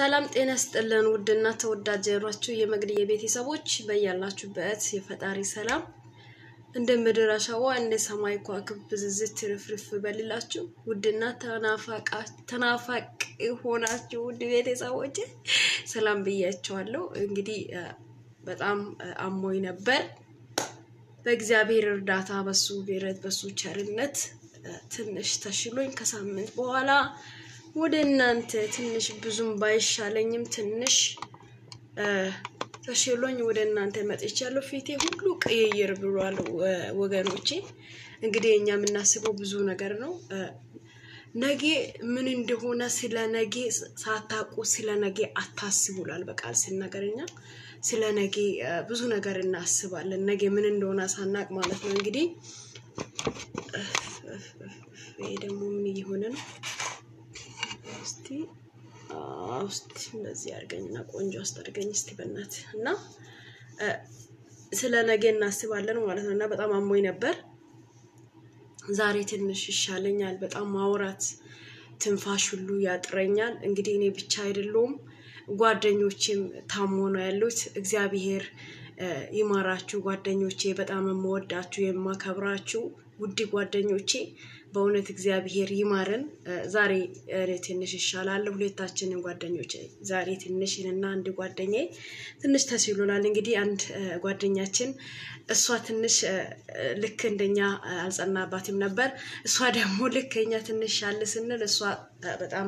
ሰላም ጤና ስጥልን ውድና ተወዳጅ ያሏችሁ የመግድ የቤተሰቦች በያላችሁበት የፈጣሪ ሰላም እንደ ምድር አሸዋ እንደ ሰማይ ከዋክብት ብዝዝት ትርፍርፍ በልላችሁ ውድና ተናፋቂ ሆናችሁ ውድ ቤተሰቦች ሰላም ብያቸዋለሁ። እንግዲህ በጣም አሞኝ ነበር። በእግዚአብሔር እርዳታ በሱ ብረት በሱ ቸርነት ትንሽ ተሽሎኝ ከሳምንት በኋላ ወደ እናንተ ትንሽ ብዙም ባይሻለኝም ትንሽ ተሽሎኝ ወደ እናንተ መጥቻለሁ። ፊቴ ሁሉ ቅይይር ብሏል ወገኖቼ። እንግዲህ እኛ የምናስበው ብዙ ነገር ነው። ነጌ ምን እንደሆነ ስለ ነጌ ሳታውቁ ስለ ነጌ አታስቡላል በቃል ስናገርኛ ስለ ነጌ ብዙ ነገር እናስባለን። ነጌ ምን እንደሆነ ሳናቅ ማለት ነው። እንግዲህ ይሄ ደግሞ ምን እየሆነ ነው? እስቲ ውስጥ እንደዚህ አድርገኝና ቆንጆ አስታርገኝ እስቲ በእናት እና ስለ ነገ እናስባለን ማለት ነው። እና በጣም አሞኝ ነበር። ዛሬ ትንሽ ይሻለኛል። በጣም ማውራት ትንፋሽ ሁሉ ያጥረኛል። እንግዲህ እኔ ብቻ አይደለውም ጓደኞቼም ታሞ ነው ያሉት። እግዚአብሔር ይማራችሁ ጓደኞቼ፣ በጣም የምወዳችሁ የማከብራችሁ ውድ ጓደኞቼ በእውነት እግዚአብሔር ይማረን። ዛሬ ትንሽ ይሻላል። ሁለታችንን ጓደኞች ዛሬ ትንሽ እና አንድ ጓደኛዬ ትንሽ ተሲሎናል። እንግዲህ አንድ ጓደኛችን እሷ ትንሽ ልክ እንደኛ አልጸናባትም ነበር። እሷ ደግሞ ልክ እኛ ትንሽ ያለ ስንል እሷ በጣም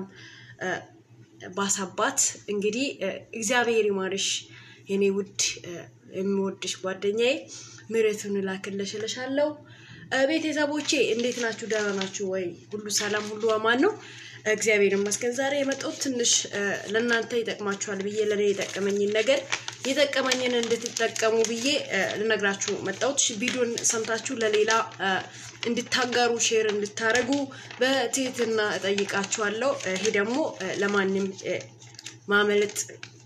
ባሳባት። እንግዲህ እግዚአብሔር ይማርሽ የኔ ውድ የሚወድሽ ጓደኛዬ፣ ምሕረቱን ላክልሽ እልሻለሁ። ቤተሰቦቼ እንዴት ናችሁ? ደህና ናችሁ ወይ? ሁሉ ሰላም፣ ሁሉ አማን ነው። እግዚአብሔር ይመስገን። ዛሬ የመጣሁት ትንሽ ለእናንተ ይጠቅማችኋል ብዬ ለእኔ የጠቀመኝን ነገር የጠቀመኝን እንድትጠቀሙ ብዬ ልነግራችሁ መጣሁት። ቪዲዮን ሰምታችሁ ለሌላ እንድታጋሩ ሼር እንድታረጉ በትህትና እጠይቃችኋለሁ። ይሄ ደግሞ ለማንም ማመለጥ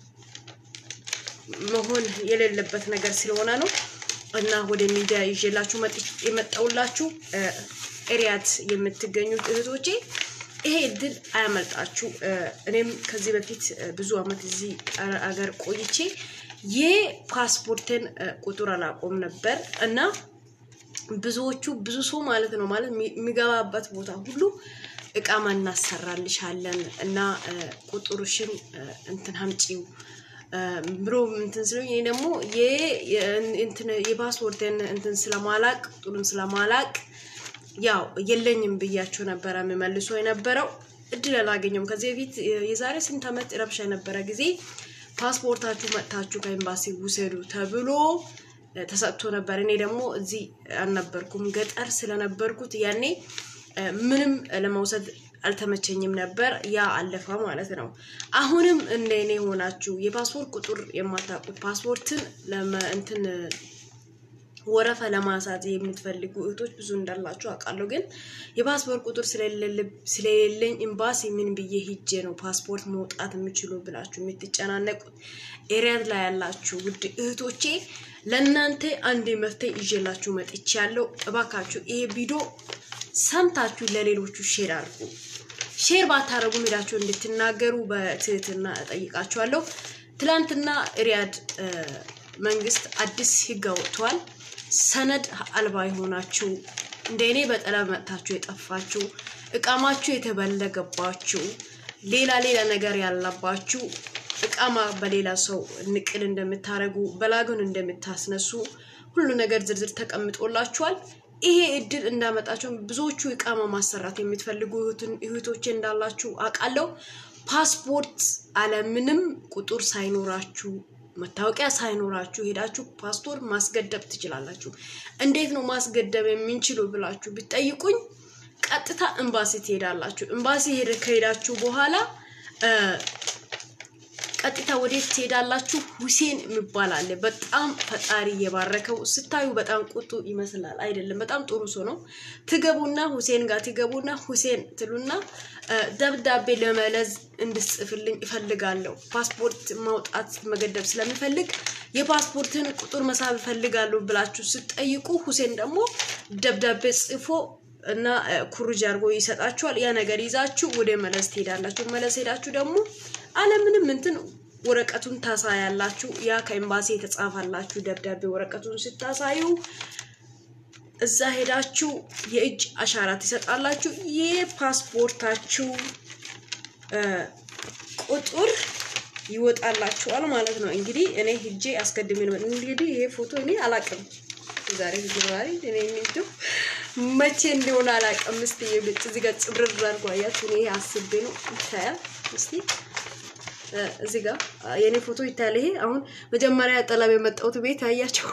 መሆን የሌለበት ነገር ስለሆነ ነው እና ወደ ሚዲያ ይዤላችሁ የመጣሁላችሁ ኤሪያት የምትገኙት እህቶቼ ይሄ እድል አያመልጣችሁ። እኔም ከዚህ በፊት ብዙ ዓመት እዚህ አገር ቆይቼ የፓስፖርትን ቁጥር አላቆም ነበር እና ብዙዎቹ ብዙ ሰው ማለት ነው ማለት የሚገባበት ቦታ ሁሉ እቃማ እናሰራልሻለን እና ቁጥሩሽን እንትን ሀምጪው ብሎ እንትን ስለኝ እኔ ደግሞ የፓስፖርትን እንትን ስለማላቅ ቁጥሩን ስለማላቅ ያው የለኝም ብያቸው ነበረ የምመልሶ የነበረው እድል አላገኘውም። ከዚህ በፊት የዛሬ ስንት ዓመት ረብሻ የነበረ ጊዜ ፓስፖርታችሁ መጥታችሁ ከኤምባሲ ውሰዱ ተብሎ ተሰጥቶ ነበር። እኔ ደግሞ እዚህ አልነበርኩም ገጠር ስለነበርኩት ያኔ ምንም ለመውሰድ አልተመቸኝም ነበር። ያ አለፈ ማለት ነው። አሁንም እንደ እኔ ሆናችሁ የፓስፖርት ቁጥር የማታውቁት ፓስፖርትን እንትን ወረፋ ለማሳት የምትፈልጉ እህቶች ብዙ እንዳላችሁ አውቃለሁ። ግን የፓስፖርት ቁጥር ስለሌለኝ ኤምባሲ ምን ብዬ ሂጄ ነው ፓስፖርት መውጣት የምችሉ ብላችሁ የምትጨናነቁት ኤሪያት ላይ ያላችሁ ውድ እህቶቼ ለእናንተ አንድ መፍትሄ ይዤላችሁ መጥቻለሁ። እባካችሁ ይሄ ቪዲዮ ሰምታችሁ ለሌሎቹ ሼር አድርጉ። ሼር ባታረጉ ሄዳችሁ እንድትናገሩ በትህትና እጠይቃችኋለሁ። ትላንትና ሪያድ መንግስት አዲስ ህግ አወጥቷል። ሰነድ አልባ የሆናችሁ እንደ እኔ በጠለብ መጥታችሁ የጠፋችሁ እቃማችሁ የተበለገባችሁ ሌላ ሌላ ነገር ያለባችሁ እቃማ በሌላ ሰው ንቅል እንደምታደርጉ በላጉን እንደምታስነሱ ሁሉ ነገር ዝርዝር ተቀምጦላችኋል። ይሄ እድል እንዳመጣቸው ብዙዎቹ እቃማ ማሰራት የምትፈልጉ እህቶቼ እንዳላችሁ አውቃለሁ። ፓስፖርት አለምንም ቁጥር ሳይኖራችሁ መታወቂያ ሳይኖራችሁ ሄዳችሁ ፓስፖርት ማስገደብ ትችላላችሁ። እንዴት ነው ማስገደብ የምንችሉ ብላችሁ ብትጠይቁኝ ቀጥታ ኤምባሲ ትሄዳላችሁ። ኤምባሲ ከሄዳችሁ በኋላ ቀጥታ ወዴት ትሄዳላችሁ? ሁሴን የሚባል አለ። በጣም ፈጣሪ የባረከው ስታዩ በጣም ቁጡ ይመስላል፣ አይደለም። በጣም ጥሩ ሰው ነው። ትገቡና ሁሴን ጋር ትገቡና ሁሴን ትሉና ደብዳቤ ለመለዝ እንድጽፍልኝ እፈልጋለሁ። ፓስፖርት ማውጣት መገደብ ስለምፈልግ የፓስፖርትን ቁጥር መሳብ እፈልጋለሁ ብላችሁ ስትጠይቁ ሁሴን ደግሞ ደብዳቤ ጽፎ እና ኩርጅ አድርጎ ይሰጣችኋል። ያ ነገር ይዛችሁ ወደ መለስ ትሄዳላችሁ። መለስ ሄዳችሁ ደግሞ አለምንም እንትን ወረቀቱን ታሳያላችሁ። ያ ከኤምባሲ የተጻፋላችሁ ደብዳቤ ወረቀቱን ስታሳዩ እዛ ሄዳችሁ የእጅ አሻራ ትሰጣላችሁ። የፓስፖርታችሁ ቁጥር ይወጣላችኋል ማለት ነው። እንግዲህ እኔ ሂጄ አስቀድሜ ነው እንግዲህ ይሄ ፎቶ እኔ አላቅም ዛሬ ዛሬ እኔ እንደው መቼ እንደሆነ አላቅም። እስቲ ይልጭ እዚህ ጋር ጽብርር አድርጎ አያችሁ። እኔ አስቤ ነው ይታያል። እስቲ እዚህ ጋር የኔ ፎቶ ይታያል። ይሄ አሁን መጀመሪያ ጠለብ የመጣሁት ቤት አያቸው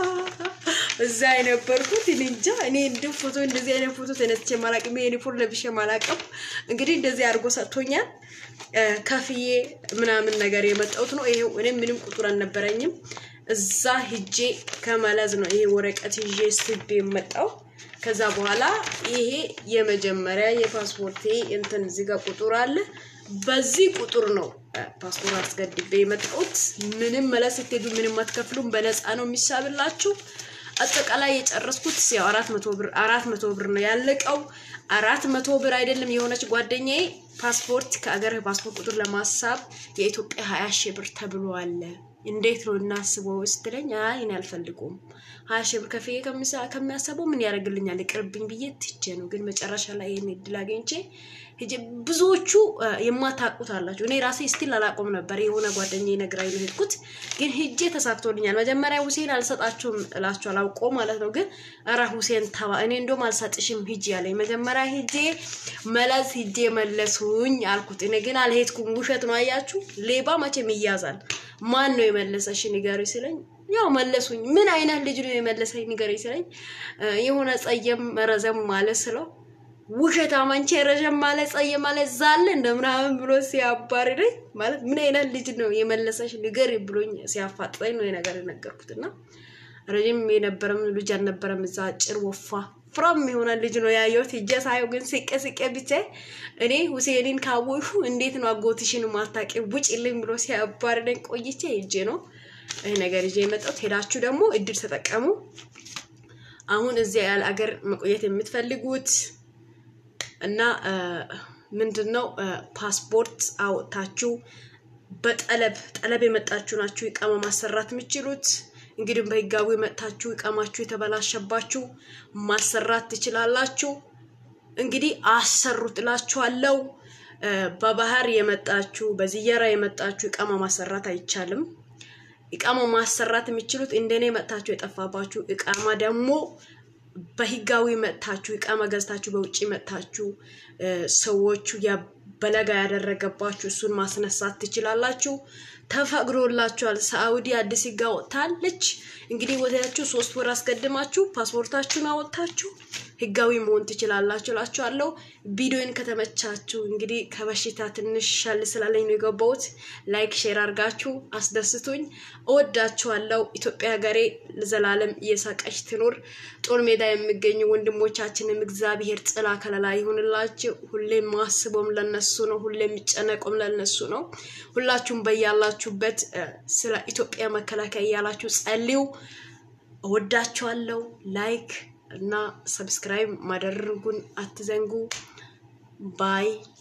እዛ የነበርኩት እኔ እንጃ። እኔ እንዲሁ ፎቶ እንደዚህ አይነት ፎቶ ተነስቼ ማላቅም፣ ዩኒፎርም ለብሼ ማላቅም። እንግዲህ እንደዚህ አድርጎ ሰጥቶኛል። ከፍዬ ምናምን ነገር የመጣሁት ነው። ይሄው እኔ ምንም ቁጥር አልነበረኝም። እዛ ሂጄ ከመለዝ ነው ይሄ ወረቀት ይዤ ስቤ የመጣው። ከዛ በኋላ ይሄ የመጀመሪያ የፓስፖርቴ እንትን እዚህ ጋር ቁጥር አለ። በዚህ ቁጥር ነው ፓስፖርት አስገድቤ የመጣሁት። ምንም መለስ ስትሄዱ ምንም አትከፍሉም፣ በነፃ ነው የሚሳብላችሁ። አጠቃላይ የጨረስኩት ያው አራት መቶ ብር አራት መቶ ብር ነው ያለቀው። አራት መቶ ብር አይደለም የሆነች ጓደኛዬ ፓስፖርት ከአገር ፓስፖርት ቁጥር ለማሳብ የኢትዮጵያ ሀያ ሺህ ብር ተብሎ አለ። እንዴት ነው እናስበው ስትለኝ፣ አይ እኔ አልፈልጉም ሀያ ሺህ ብር ከፍዬ ከሚያሰበው ምን ያደርግልኛል ይቅርብኝ ብዬ ትቼ ነው። ግን መጨረሻ ላይ ይህን እድል አግኝቼ ሂጄ ብዙዎቹ የማታውቁት አላችሁ። እኔ ራሴ ስቲል አላቆም ነበር። የሆነ ጓደኛ ነግራኝ ነው ሄድኩት፣ ግን ሂጄ ተሳክቶልኛል። መጀመሪያ ሁሴን አልሰጣችሁም እላችሁ አላውቆ ማለት ነው። ግን ኧረ ሁሴን ተባ እኔ እንደውም አልሰጥሽም ሂጂ ያለኝ መጀመሪያ ሂጄ መለስ ሂጄ መለሱኝ አልኩት። እኔ ግን አልሄድኩም። ውሸት ነው አያችሁ። ሌባ መቼም ይያዛል። ማን ነው የመለሰሽ ንገሪ ሲለኝ ያው መለሱኝ። ምን አይነት ልጅ ነው የመለሰኝ ንገሪ ሲለኝ የሆነ ጸየም ረዘም ማለት ስለው ውሸታም አንቺ ረዥም ማለት ጸየም ማለት ዛለ እንደምናምን ብሎ ሲያባርረኝ ማለት ምን አይነት ልጅ ነው የመለሰሽ ንገሪ ብሎኝ ሲያፋጥጠኝ ነው የነገር የነገርኩት። እና ረዥም የነበረም ልጅ አልነበረም። እዛ አጭር ወፋ ፍራም የሆነ ልጅ ነው ያየሁት። ሂጄ ሳየው ግን ስቄ ስቄ ብቻ እኔ ሁሴንን ካወሹ እንዴት ነው አጎትሽን ማታቂ ውጭልኝ ብሎ ሲያባርረኝ ቆይቼ ሂጄ ነው ይህ ነገር ይዤ የመጣሁት። ሄዳችሁ ደግሞ እድል ተጠቀሙ። አሁን እዚያ ያለ አገር መቆየት የምትፈልጉት እና ምንድን ነው ፓስፖርት አወጥታችሁ በጠለብ ጠለብ የመጣችሁ ናችሁ ኢቃማ ማሰራት የምችሉት። እንግዲህ በህጋዊ መጥታችሁ ኢቃማችሁ የተበላሸባችሁ ማሰራት ትችላላችሁ። እንግዲህ አሰሩት እላችኋለሁ። በባህር የመጣችሁ በዝየራ የመጣችሁ ኢቃማ ማሰራት አይቻልም። ኢቃማ ማሰራት የሚችሉት እንደኔ መጥታችሁ የጠፋባችሁ ኢቃማ ደግሞ በህጋዊ መጥታችሁ ኢቃማ ገዝታችሁ በውጭ መጥታችሁ ሰዎቹ በለጋ ያደረገባችሁ እሱን ማስነሳት ትችላላችሁ። ተፈቅዶላችኋል። ሳኡዲ አዲስ ህግ አወጥታለች። እንግዲህ ወታችሁ ሶስት ወር አስቀድማችሁ ፓስፖርታችሁን አወጥታችሁ ህጋዊ መሆን ትችላላችሁ እላችኋለሁ። ቪዲዮን ከተመቻችሁ እንግዲህ ከበሽታ ትንሽ ሻል ስላለኝ ነው የገባሁት። ላይክ ሼር አድርጋችሁ አስደስቱኝ። እወዳችኋለሁ። ኢትዮጵያ ሀገሬ ለዘላለም እየሳቀች ትኖር። ጦር ሜዳ የሚገኙ ወንድሞቻችንም እግዚአብሔር ጥላ ከለላ ይሁንላችሁ። ሁሌም ማስቦም ለነሱ ነው። ሁሌም የሚጨነቁም ለነሱ ነው። ሁላችሁም በያላችሁበት ስለ ኢትዮጵያ መከላከያ እያላችሁ ጸልዩ። እወዳችኋለሁ። ላይክ እና ሰብስክራይብ ማደረጉን አትዘንጉ። ባይ